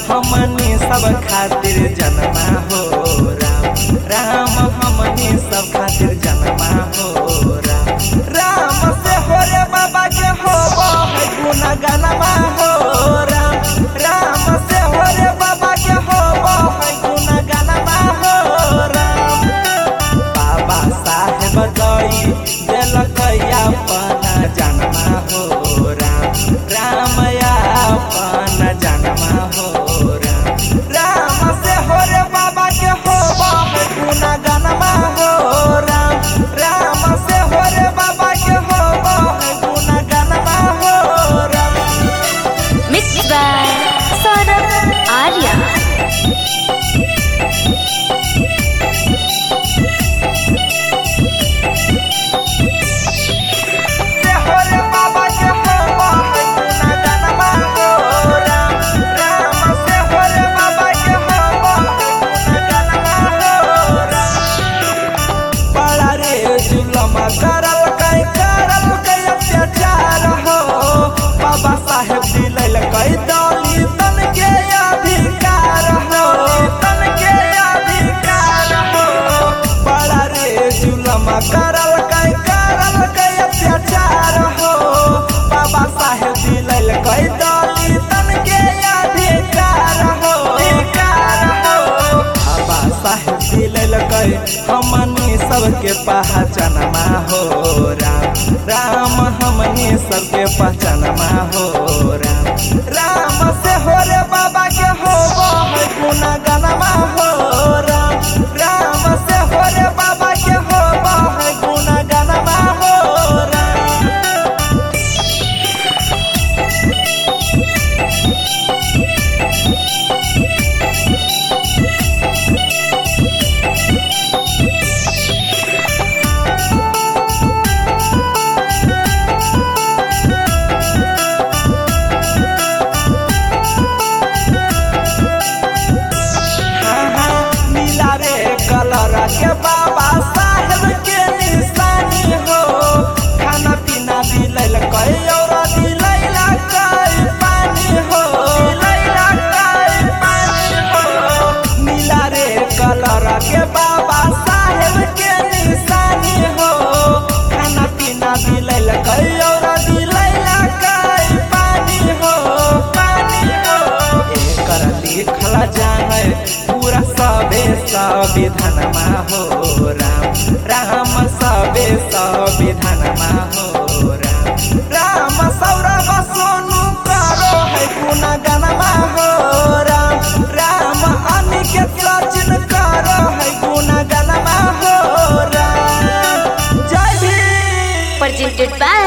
हमनी सब खातिर जन्मा हो राम राम हमनी सब खातिर जन्मा हो राम राम से हो रे बाबा के हो है गुना गनमा हो राम राम से हो रे बाबा के हो है गुना गनमा हो राम बाबा साहेब गई दिल अपना जन्मा हो राम राम अपन जन्मा हो राम राम से हो रे बाबा के हो है गुना गनमा हो राम राम से हो रे बाबा के हो है गुना गनमा हो Ram Mixed by Saurabh Arya. से हो रे बाबा के हो है गुना गनमा हो राम राम से हो रे बाबा के हो है गुना गनमा हो राम बड़ा रे जुलमा करल कई करल कई अत्याचार हो बाबा साहेब दिलल कई दौली तन के अधिकार हो तन के अधिकार हो बड़ा रे जुलमा करल कई करल कई अत्याचार हो बाबा साहेब दिलल कई दौली तन के अधिकार हो अधिकार हो बाबा साहेब दिलल कई हमनी सबके पहचानमा हो राम राम हमनी सबके पहचानमा हो राम राम से हो रे बाबा के हो है गुना गनमा हो राम राम से हो रे बाबा के हो है गुना गनमा हो राम नीला रे कलर के बाबा साहेब के निशानी हो खाना पीना दिलैल कई और दिलैला कई पानी हो दिलैला कई पानी हो नीला रे कलर के बाबा साहेब के निशानी हो खाना पीना दिलैल कई और दिलैला कई पानी हो पानी हो एकर लिखल जाने पूरा सबे संविधानमा हो राम राम सबे संविधानमा हो राम राम सौरभ सोनू करो है गुना गनमा हो राम राम अनिकेत सचिन करो है गुना गनमा हो राम जय भीम Presented by